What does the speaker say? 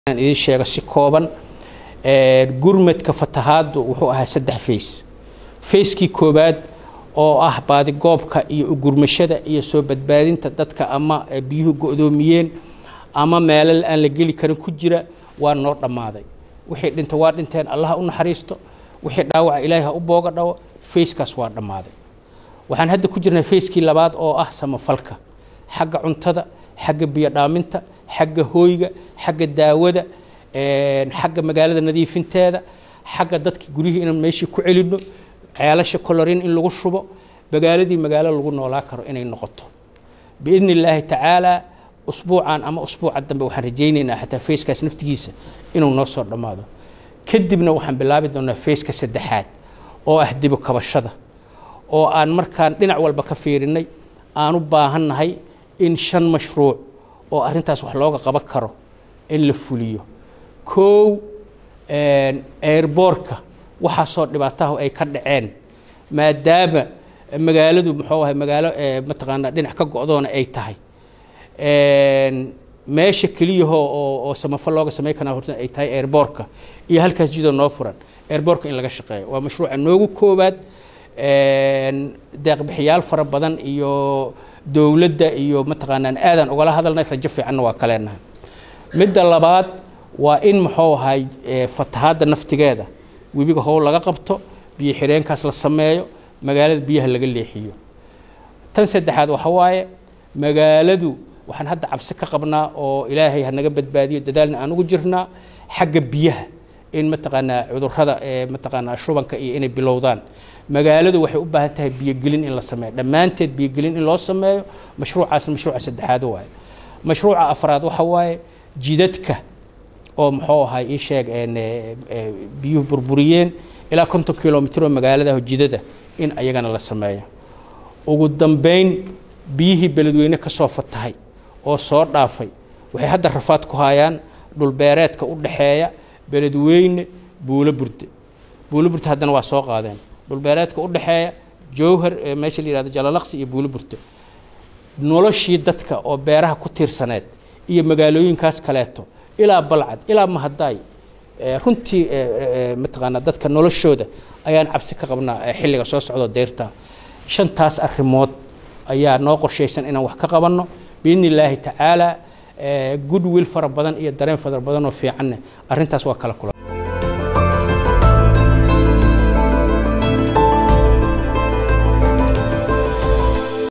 idiin sheego si kooban gurmadka fatahaaddu wuxuu ahaa saddex fays fayskii koowaad oo ah baadigoobka iyo ugurmashada iyo soo badbaadinta dadka ama biyuhu go-doomiyeen ama meelal aan la geli karin ku jira waa noo dhammaaday wixii dhinta waa dhinteen allaha u naxariisto wixii dhaawaca ilaahi ha u booga dhawo fayskaas waa dhammaaday waxaan hadda ku jirnaa fayskii labaad oo ah samafalka xagga cuntada xagga biyo dhaaminta xagga hooyga xagga daawada xagga magaalada nadiifinteeda xagga dadki guryihii inaan meeshii ku celinno ceelasha colorin in lagu shubo magaaladii magaalo lagu noolaa karo inay noqoto biidni illaahi tacaala usbuucan ama usbuuca dambe waxaan rajaynaynaa xataa fayskaas naftigiisa inuu noo soo dhammaado kadibna waxaan bilaabi doonaa fayska saddexaad oo ah dibu kabashada oo aan markaan dhinac walba ka fiirinay aan u baahannahay in shan mashruuc oo arrintaas wax looga qaban karo in la fuliyo kow airboorka waxaasoo dhibaatahu ay ka dhaceen maadaama magaaladu muxuu ahay magaalo mataqaanaa dhinac ka go-doona ay tahay meesha keliyahoo oo oo samafal looga samayn karaa horta ay tahay airboorka iyo halkaas jidoo noo furan airboorka in laga shaqeeyo waa mashruuca noogu koowaad deeqbixiyaal fara badan iyo dowladda iyo mataqaanaan aadaan ugala hadalnay rajo fiicanna waa kaleenahay midda labaad waa in muxuu ahay fatahaadda naftigeeda webiga howl laga qabto biyo xireenkaas la sameeyo magaalada biyaha laga leexiyo tan saddexaad waxa waaye magaaladu waxaan hadda cabsi ka qabnaa oo ilaahay hanaga badbaadiyo dadaalna aan ugu jirnaa xagga biyaha in mataqaanaa cudurrada mataqaanaa shubanka iyo inay bilowdaan magaaladu waxay u baahan tahay biyogelin in la sameeyo dhammaanteed biyogelin in loo sameeyo mashruucaasna mashruuca saddexaad waaye mashruuca afraad waxa waaye jidadka oo muxuu ahay ii sheeg biyuhu burburiyeen ilaa konton kilomitr oo magaalada jidada in ayagana la sameeyo ugu dambeyn biyihii beledweyne ka soo fatahay oo soo dhaafay waxay hadda rafaad ku hayaan dhulbeereedka u dhaxeeya beledweyne buulo burde buulo burte haddana waa soo qaadeen dhulbeereedka u dhaxeeya jowhar meesha la yihahdo jalalaqsi iyo buulo burte noloshii dadka oo beeraha ku tiirsaneed iyo magaalooyinkaas kaleeto ilaa balcad ilaa mahadaay runtii mataqaanaa dadka noloshooda ayaan cabsi ka qabnaa xilliga soo socdo deyrta shantaas arrimood ayaa noo qorshaysan inaan wax ka qabanno biidni illaahi tacaala goodwill fara badan iyo dareen fara badan oo fiicanne arrintaas waa kala kulan